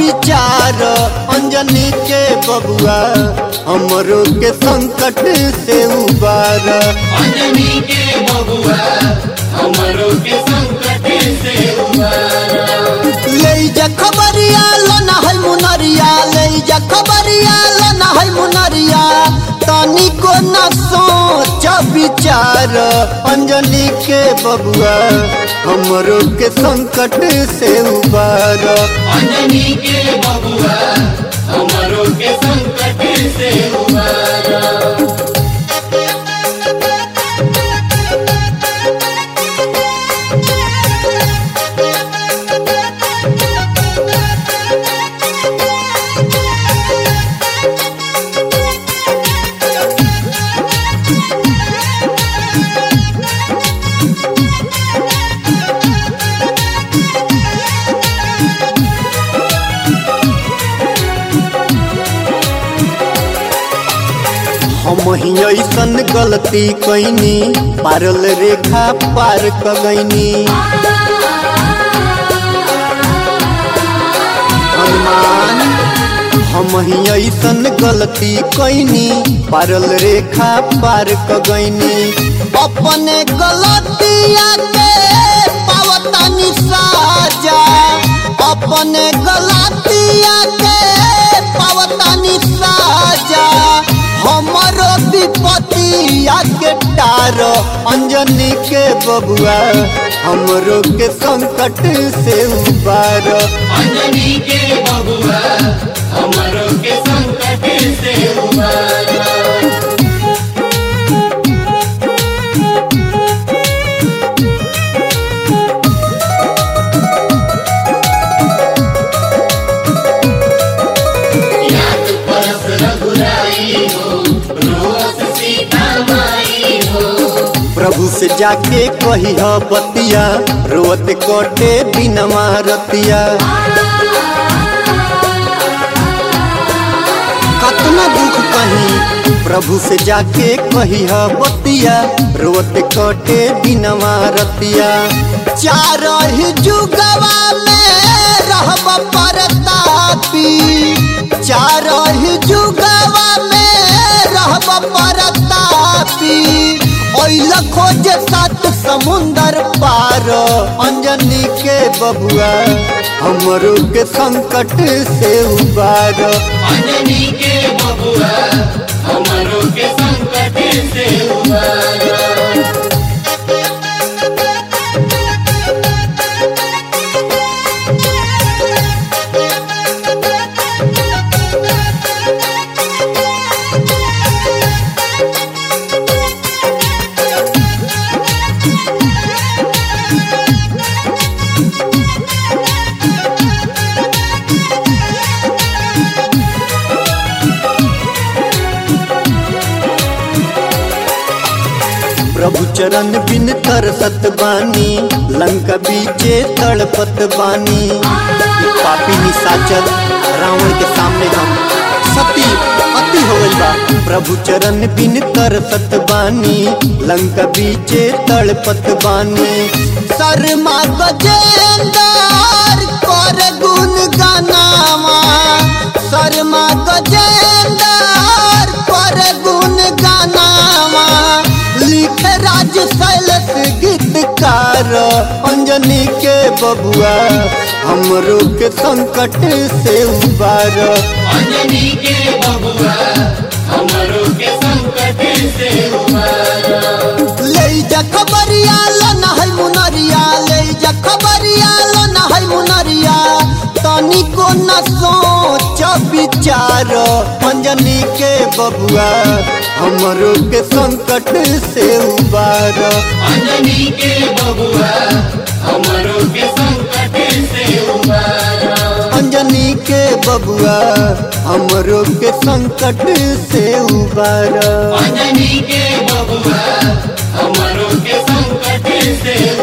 विचार अंजनी के बबुआ हमरो के संकट से उबार अंजनी के बबुआ हमरो के संकट से उबारा ले जा खबरिया लना है मुनरिया ले जा खबरिया लना है मुनरिया तनी को न सोच विचार अंजनी के बबुआ हमरो के संकट से उबार अंजनी के बबुआ हमरो के संकट से उबारा हम ही ऐसन गलती कैनी पारल रेखा पार कगैनी हनुमान हम ही ऐसन गलती कैनी पारल रेखा पार कगैनी अपने गलतिया के पावतानी साजा अपने गलतिया के पावतानी साजा हमरो विपतिया के टार अंजनी के बबुआ हमरो के संकट से उबार अंजनी के बबुआ हमरो के संकट से उबारा याद परस रघुराई हो रोस सीता माई हो प्रभु से जाके कही बतिया रोत कटे बिनमा रतिया कतना दुख कही प्रभु से जाके कही बतिया रोत कटे बिनमा रतिया चार ही जुगवा में रहब परतापी चार ही जुगवा में रहब परतापी ओइल खोज सात समुंदर पार अंजनी के बबुआ हमरो के संकट से उबार अंजनी के बबुआ हमरो के संकट से उबारा प्रभु चरण बिन तरसत बानी लंका बीचे तड़पत बानी ई पापी निशाचर रावण के सामने हम सती अति हो गइल बा प्रभु चरण बिन तरसत बानी लंका बीचे तड़पत बानी शर्मा गजेंदर कर गुण गानावा शर्मा गजेंदर कर गुण गानावा लिख राज शैलस गीतकार अंजनी के बबुआ हमरो के संकट से उबार अंजनी के बबुआ हमरो के संकट से उबारा ले जा खबरिया लना है मुनरिया ले जा खबरिया लना है मुनरिया तनी को न सोच विचार अंजनी के बबुआ हमरो के संकट से उबार अंजनी के बबुआ हमरो के संकट से उबारा अंजनी के बबुआ हमरो के संकट से उबार अंजनी के बबुआ हमरो के संकट से